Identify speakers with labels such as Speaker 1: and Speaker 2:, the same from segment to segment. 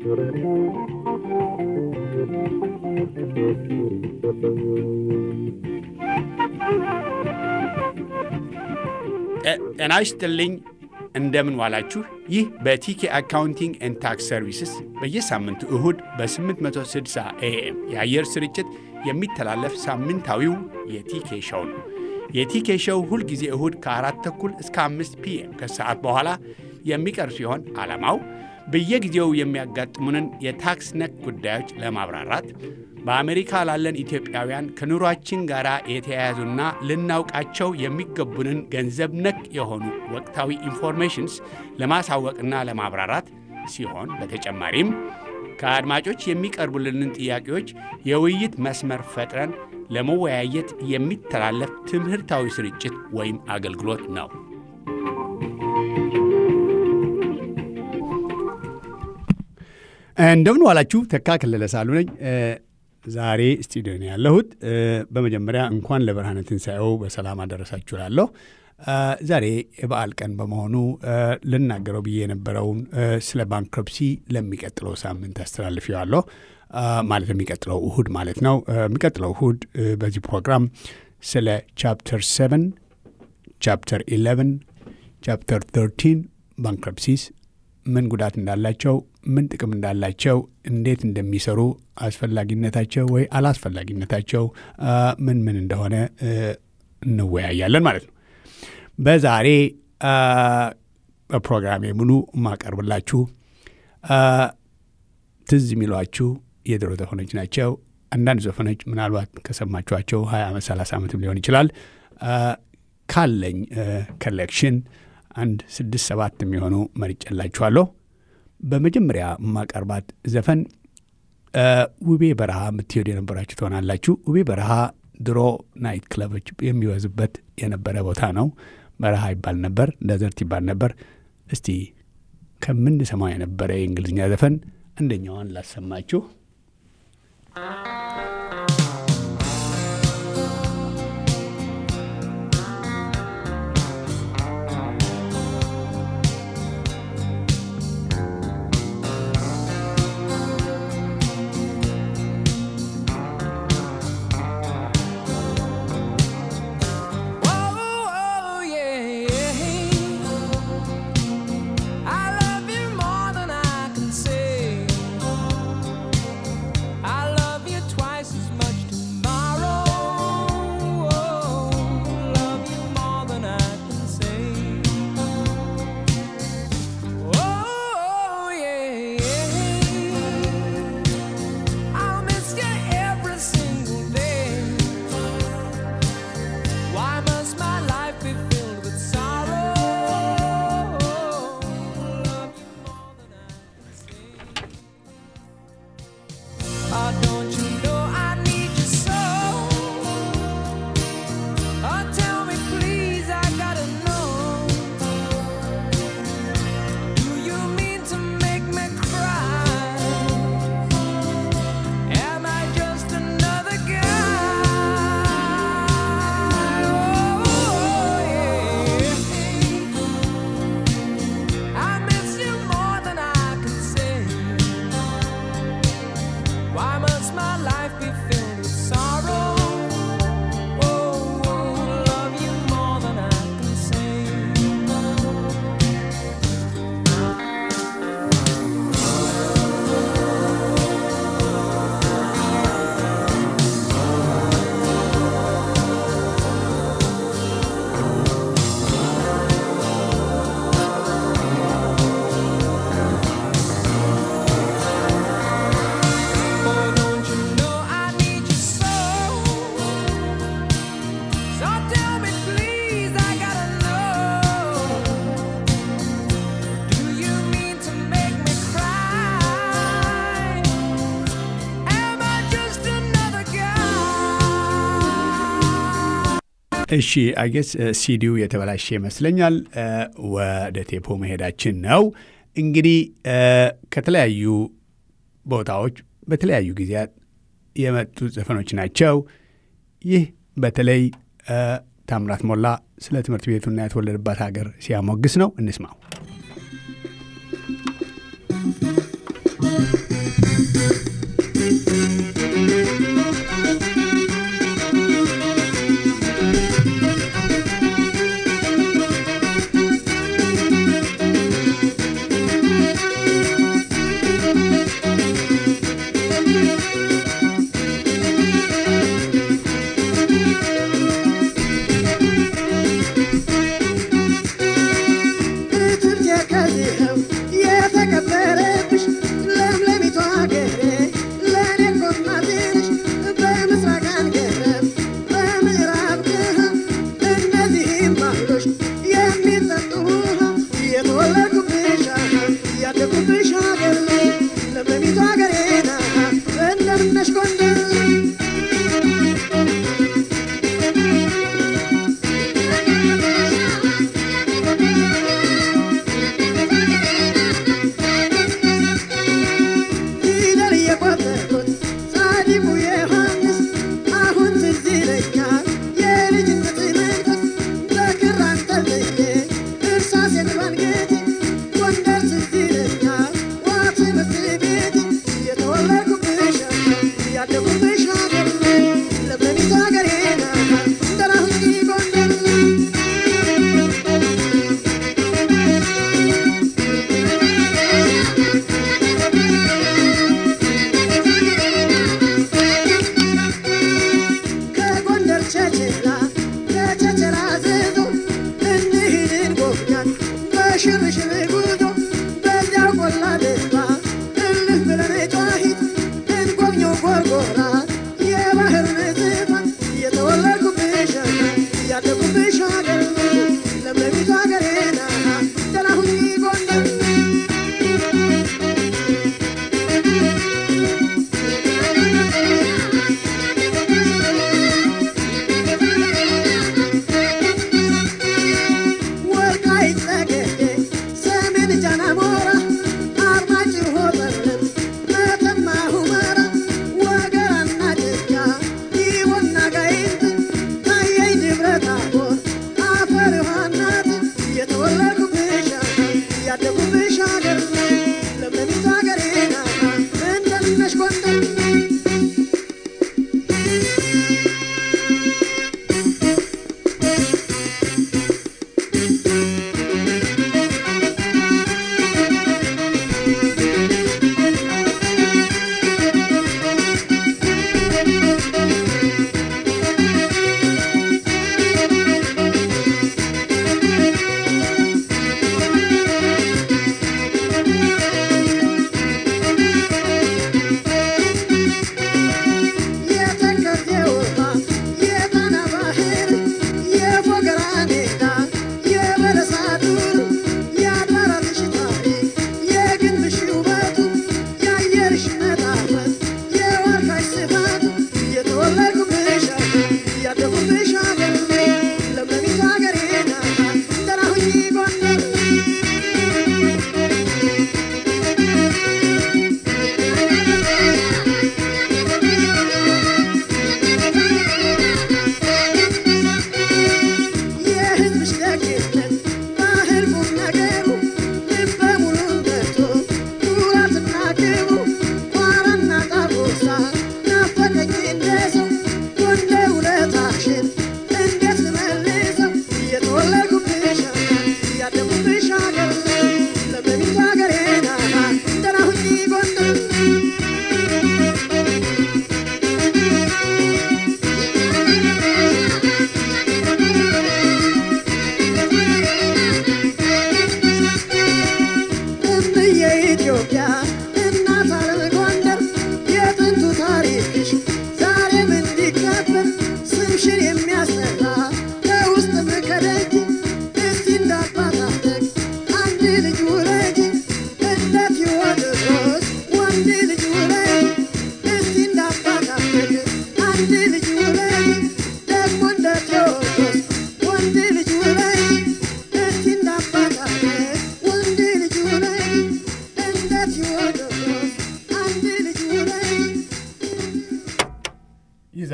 Speaker 1: ጤና ይስጥልኝ። እንደምን ዋላችሁ። ይህ በቲኬ አካውንቲንግ ኤንድ ታክስ ሰርቪስስ በየሳምንቱ እሁድ በ860 ኤኤም የአየር ስርጭት የሚተላለፍ ሳምንታዊው የቲኬ ሸው ነው። የቲኬ ሸው ሁልጊዜ እሁድ ከአራት ተኩል እስከ አምስት ፒኤም ከሰዓት በኋላ የሚቀርብ ሲሆን ዓላማው በየጊዜው የሚያጋጥሙንን የታክስ ነክ ጉዳዮች ለማብራራት በአሜሪካ ላለን ኢትዮጵያውያን ከኑሯችን ጋር የተያያዙና ልናውቃቸው የሚገቡንን ገንዘብ ነክ የሆኑ ወቅታዊ ኢንፎርሜሽንስ ለማሳወቅና ለማብራራት ሲሆን በተጨማሪም ከአድማጮች የሚቀርቡልንን ጥያቄዎች የውይይት መስመር ፈጥረን ለመወያየት የሚተላለፍ ትምህርታዊ ስርጭት ወይም አገልግሎት ነው። እንደምን ዋላችሁ። ተካ ከለለ ሳሉ ነኝ። ዛሬ ስቱዲዮ ነው ያለሁት። በመጀመሪያ እንኳን ለብርሃነ ትንሣኤው በሰላም አደረሳችሁ ላለሁ። ዛሬ የበዓል ቀን በመሆኑ ልናገረው ብዬ የነበረውን ስለ ባንክረፕሲ ለሚቀጥለው ሳምንት አስተላልፌዋለሁ። ማለት የሚቀጥለው እሁድ ማለት ነው። የሚቀጥለው እሁድ በዚህ ፕሮግራም ስለ ቻፕተር 7 ቻፕተር 11 ቻፕተር 13 ባንክረፕሲስ ምን ጉዳት እንዳላቸው፣ ምን ጥቅም እንዳላቸው፣ እንዴት እንደሚሰሩ፣ አስፈላጊነታቸው ወይ አላስፈላጊነታቸው ምን ምን እንደሆነ እንወያያለን ማለት ነው። በዛሬ በፕሮግራሜ ሙሉ የማቀርብላችሁ ትዝ የሚሏችሁ የድሮ ዘፈኖች ናቸው። አንዳንድ ዘፈኖች ምናልባት ከሰማችኋቸው 20 ዓመት 30 ዓመትም ሊሆን ይችላል። ካለኝ ኮሌክሽን አንድ ስድስት ሰባት የሚሆኑ መርጬላችኋለሁ። በመጀመሪያ የማቀርባት ዘፈን ውቤ በረሃ የምትሄዱ የነበራችሁ ትሆናላችሁ። ውቤ በረሃ ድሮ ናይት ክለቦች የሚበዙበት የነበረ ቦታ ነው። በረሃ ይባል ነበር፣ ደዘርት ይባል ነበር። እስቲ ከምንሰማው የነበረ የእንግሊዝኛ ዘፈን አንደኛዋን ላሰማችሁ። እሺ አጌስ ሲዲው የተበላሸ ይመስለኛል። ወደ ቴፖ መሄዳችን ነው። እንግዲህ ከተለያዩ ቦታዎች በተለያዩ ጊዜያት የመጡ ዘፈኖች ናቸው። ይህ በተለይ ታምራት ሞላ ስለ ትምህርት ቤቱና የተወለደባት ሀገር ሲያሞግስ ነው። እንስማው።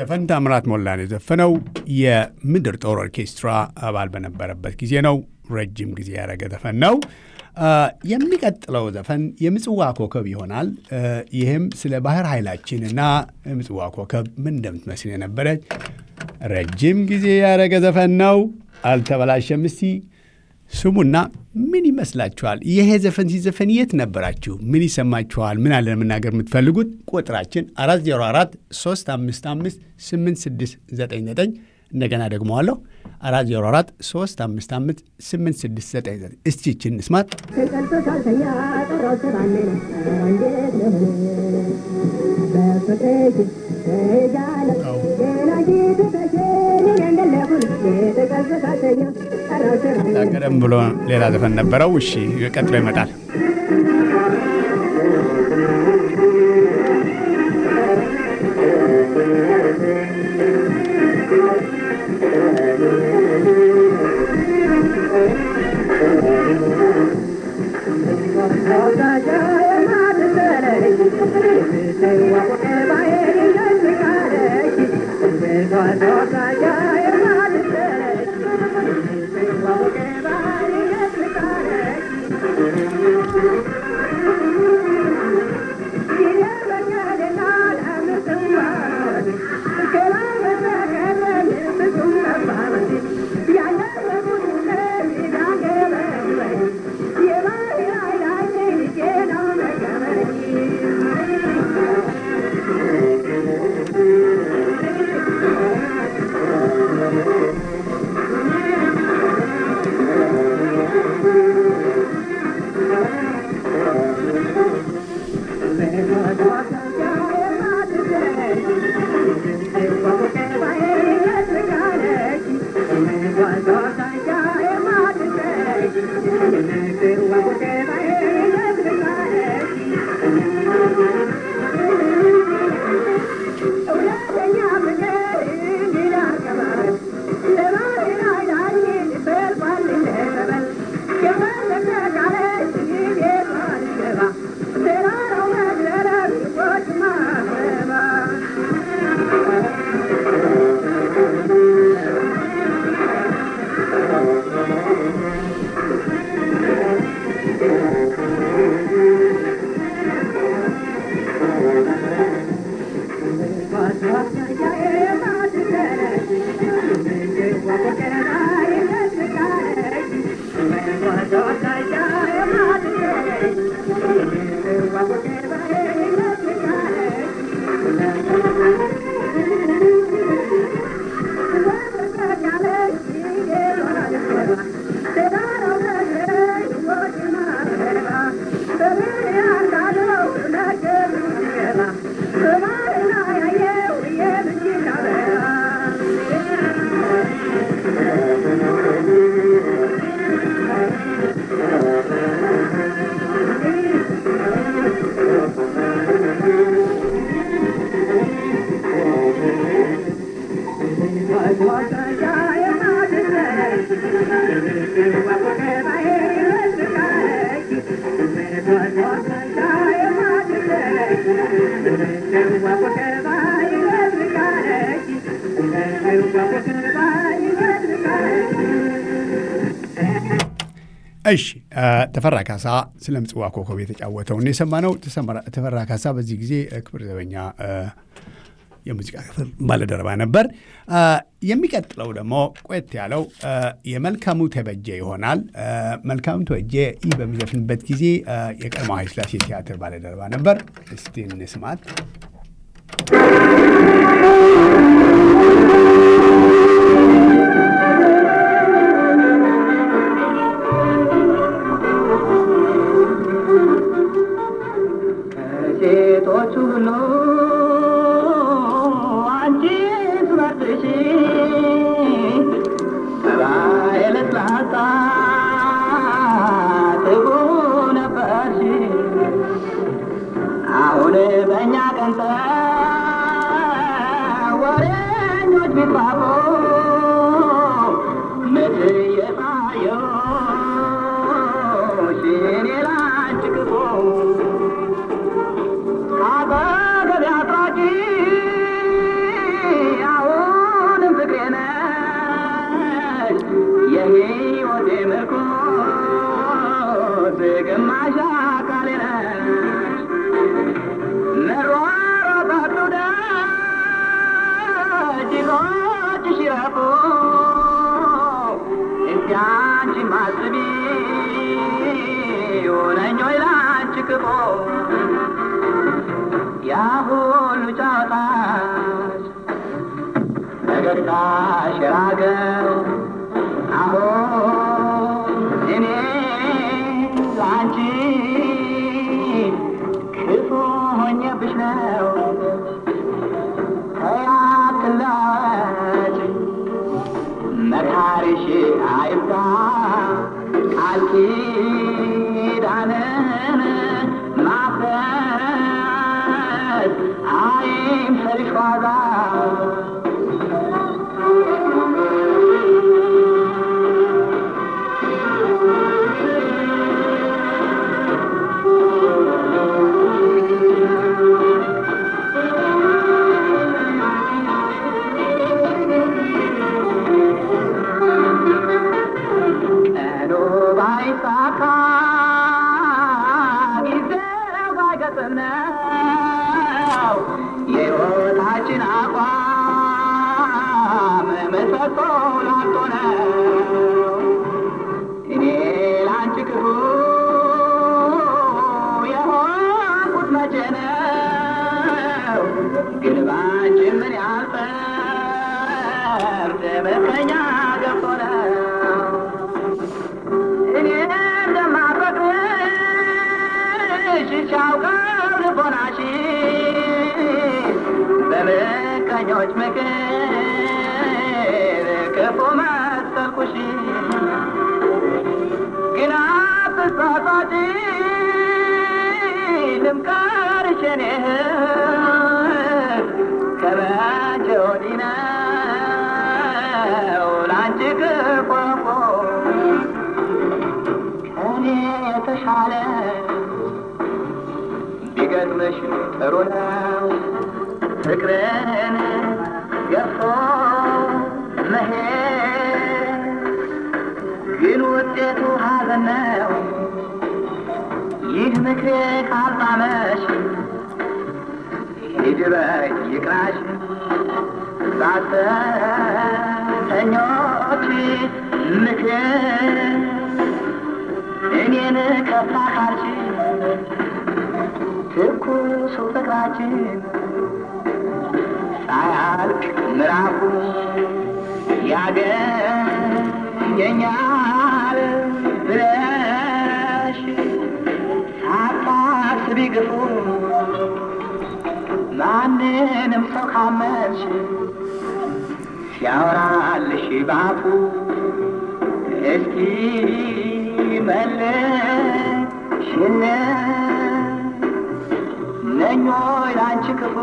Speaker 1: ዘፈን ታምራት ሞላን የዘፈነው የምድር ጦር ኦርኬስትራ አባል በነበረበት ጊዜ ነው። ረጅም ጊዜ ያደረገ ዘፈን ነው። የሚቀጥለው ዘፈን የምጽዋ ኮከብ ይሆናል። ይህም ስለ ባህር ኃይላችን እና የምጽዋ ኮከብ ምን እንደምትመስል የነበረች ረጅም ጊዜ ያደረገ ዘፈን ነው። አልተበላሸም። እስቲ ስሙና ምን ይመስላችኋል? ይሄ ዘፈን ሲዘፈን የት ነበራችሁ? ምን ይሰማችኋል? ምን አለን መናገር የምትፈልጉት? ቁጥራችን 404 355 8699 እንደገና ደግሞ አለሁ 404 355 8699 እስቲ ይችን እንስማት። ቀደም ብሎ ሌላ ዘፈን ነበረው። እሺ ቀጥሎ ይመጣል። እሺ ተፈራ ካሳ ስለ ምጽዋ ኮከብ የተጫወተውን የሰማነው። ተፈራ ካሳ በዚህ ጊዜ ክብር ዘበኛ የሙዚቃ ክፍል ባለደረባ ነበር። የሚቀጥለው ደግሞ ቆየት ያለው የመልካሙ ተበጀ ይሆናል። መልካሙ ተበጀ ይህ በሚዘፍንበት ጊዜ የቀድሞ ኃይለሥላሴ ቲያትር ባለደረባ ነበር። እስቲ እንስማት።
Speaker 2: ሴቶች ሁሉ አንቺ ትመርጥሽ ጠባይ ለስላሳ ትጉ ነበርሽ። አሁን በእኛ ቀን ወሬኞች ቢባቡ መቼ የታየሽ እኔ ላንቺ ክፉ አጠገቤ አጥራቂ መሯሯጣቱ ደጅሮች ሲረፉ እስቲ አንቺ ማስቢ ሆነኝ ወይ ላንቺ ክፉ ያ ሁሉ ጨዋታሽ ፈገግታሽ የራቀው አሁን እኔ ላንቺ ክፉ ሆኜብሽ ነው ተያትላች መካሪሽ አይብዛ ቃል ኪዳንን ማፍረስ አይምሰልሽ ዋዛ ቀኑ ባይሳካ ጊዜው ባይገጥም ነው የሕይወታችን አቋም ምሰሶ ላልቶ ነው እኔ ላንቺ ክፉ የሆንኩት መቼ ነው ግን ባንቺ ምን ያልፈርድ በቀኛ ገብቶ ነው እኔ እንደማፈቅርሽ ሲያውቀው ልቦናሽ በምቀኞች ምክር ክፉ መሰልኩሽ ግን አትሳሳቺ ልምከርሽ እኔ እህት ከመቼ ወዲህ ነው ላንቺ ክፉ ከኔ የተሻለ ቢገጥምሽ ጥሩ ነው ፍቅርን ገፎ መሄድ ግን ውጤቱ ሐዘን ነው። ይህ ምክሬ ካልጣመሽ ሂድ በይ ይቅናሽ ሐሰተኞች ምክር እኔን ከፋ ካልሽ ትኩሱ ፍቅራችን ሳያልቅ ምዕራፉ ያገኘኛል ብለሽ ሳታስቢ ግፉ ማንንም ሰው ካመንሽ ሲያወራልሽ ባፉ እስኪ መልሽን ነኞ ላንቺ ክፉ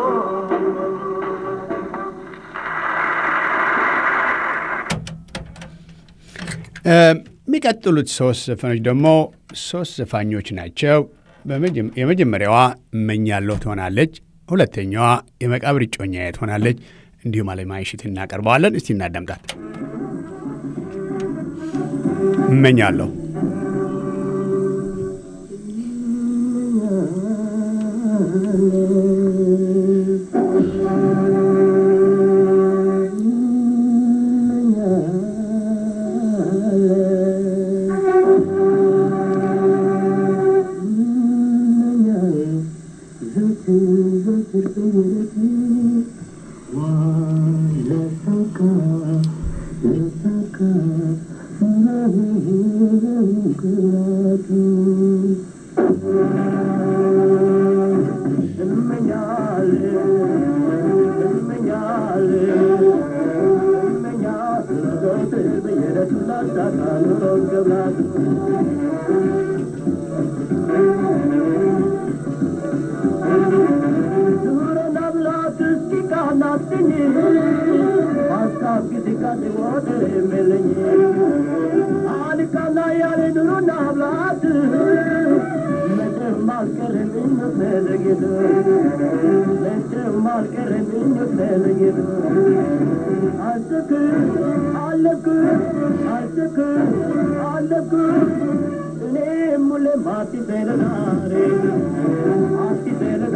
Speaker 1: የሚቀጥሉት ሶስት ዘፈኖች ደግሞ ሶስት ዘፋኞች ናቸው። በመጀመ- የመጀመሪያዋ እመኛለሁ ትሆናለች። ሁለተኛዋ የመቃብር እጮኛዬ ትሆናለች። እንዲሁም አለማየሽት እናቀርበዋለን። እስቲ እናዳምጣት። እመኛለሁ
Speaker 2: Mati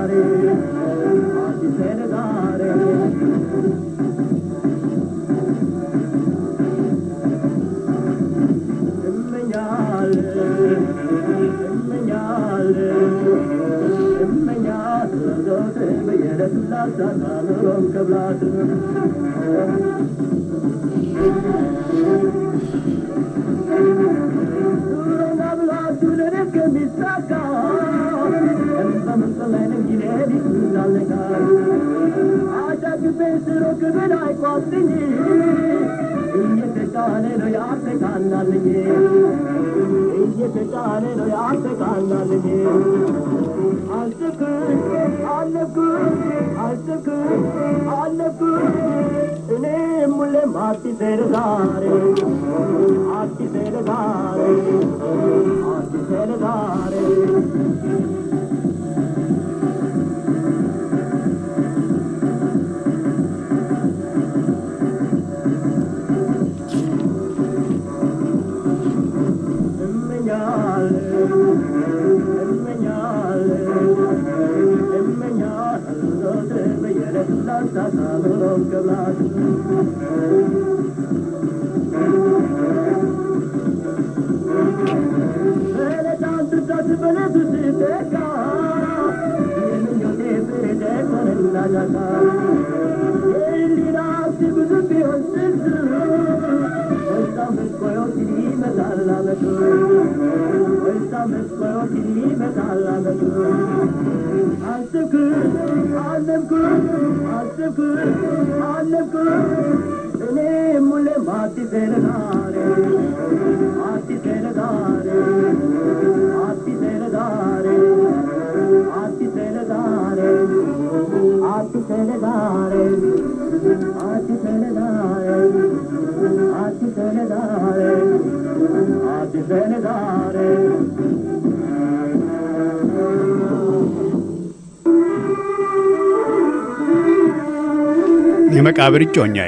Speaker 1: የመቃብር እጮኛዬ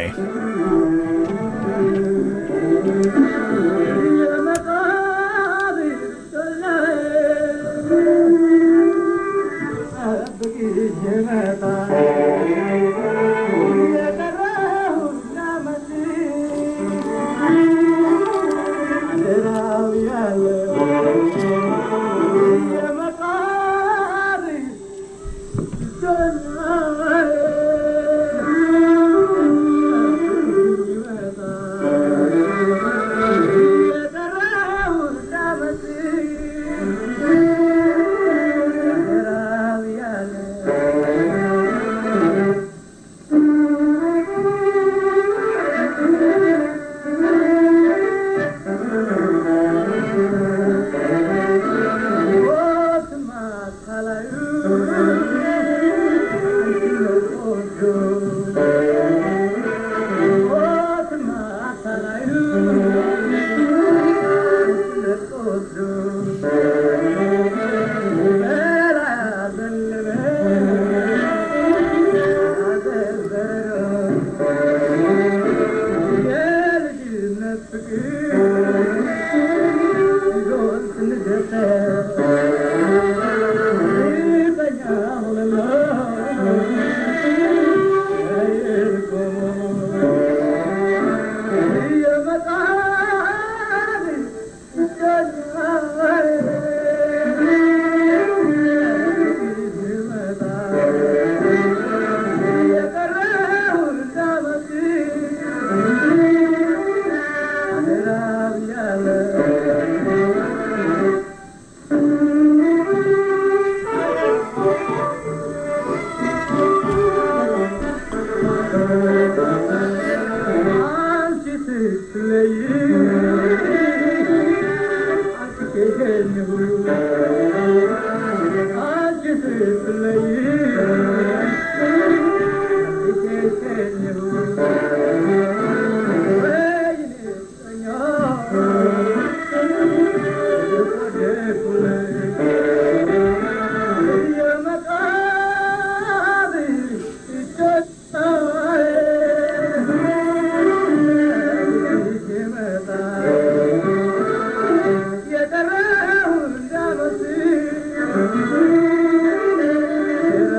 Speaker 3: Yeah.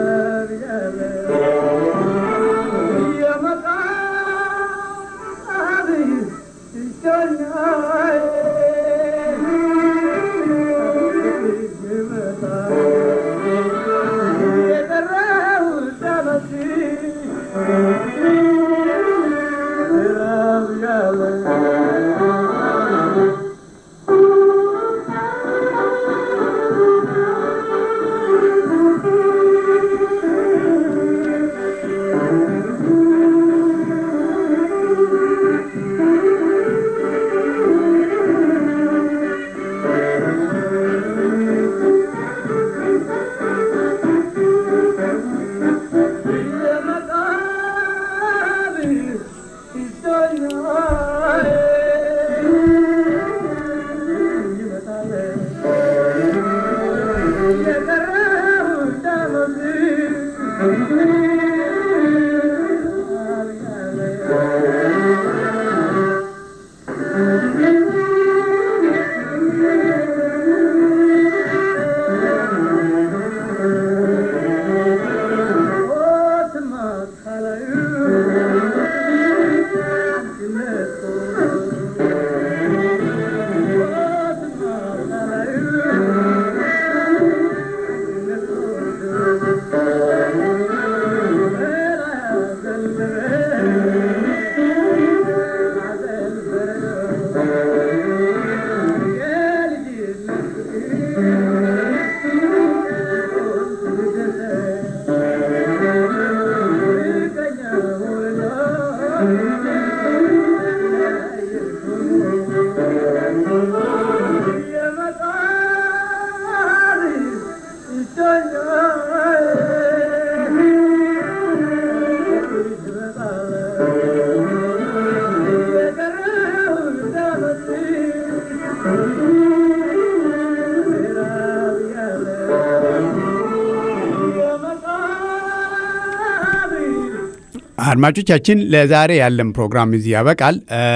Speaker 1: አድማጮቻችን ለዛሬ ያለን ፕሮግራም እዚህ ያበቃል።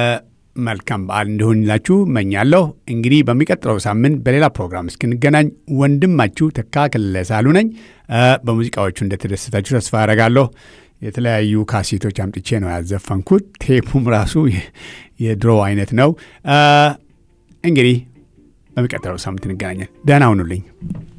Speaker 1: መልካም በዓል እንዲሆንላችሁ መኛለሁ። እንግዲህ በሚቀጥለው ሳምንት በሌላ ፕሮግራም እስክንገናኝ ወንድማችሁ ተካ ከለለ ሳሉ ነኝ። በሙዚቃዎቹ እንደተደሰታችሁ ተስፋ አደርጋለሁ። የተለያዩ ካሴቶች አምጥቼ ነው ያዘፈንኩት። ቴፑም ራሱ የድሮ አይነት ነው። እንግዲህ በሚቀጥለው ሳምንት እንገናኛለን። ደህና ሁኑልኝ።